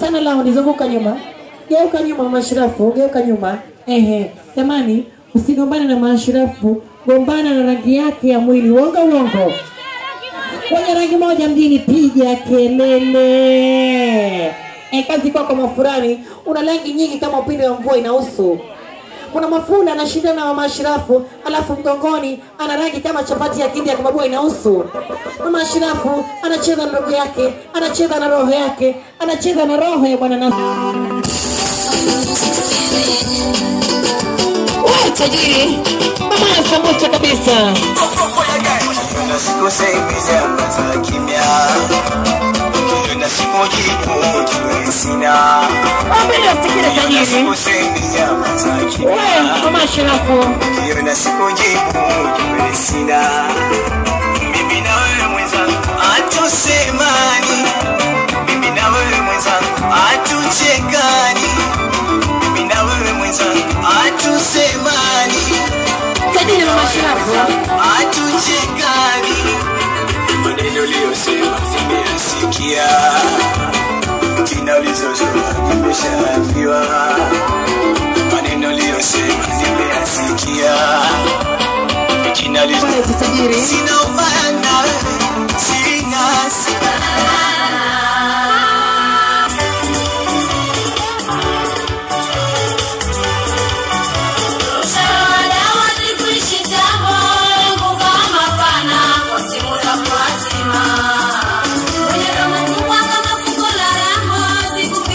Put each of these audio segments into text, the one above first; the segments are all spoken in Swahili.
tana lao nizunguka nyuma geuka nyuma mashirafu geuka nyuma ehe jamani usigombane na mashirafu gombana na rangi yake ya mwili uongo uongo wenye rangi moja mjini piga kelele e, kazi kwako mafurani una rangi nyingi kama upinde wa mvua inahusu kuna mafunda anashindana na mama Ashirafu, alafu mgongoni ana rangi kama chapati ya kindi ya kubabua inahusu. Mama Ashirafu anacheza na ndugu yake, anacheza na roho yake, anacheza na roho ya bwana Nasu. Wewe tajiri, mama ya sambusa kabisa. na siku saizi za kimya na siku jibu jue sina Ambele usikile na tajiri. siku saizi za Wewe kimya mama Ashirafu, na siku jibu jue sina mimi na wewe mwenzangu hatusemani mimi na wewe mwenzangu hatuchekani mimi na wewe mwenzangu hatusemani tajiri mama Ashirafu. hatuchekani maneno uliyosema nimeyasikia jina ulizozua nimeshaambiwa maneno uliyosema nimeyasikia jina ulizo Wewe tajiri. sina ubaya na wewe, sina sina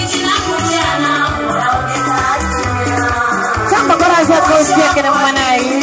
Chamba baraza ya kausi yake na mama naye.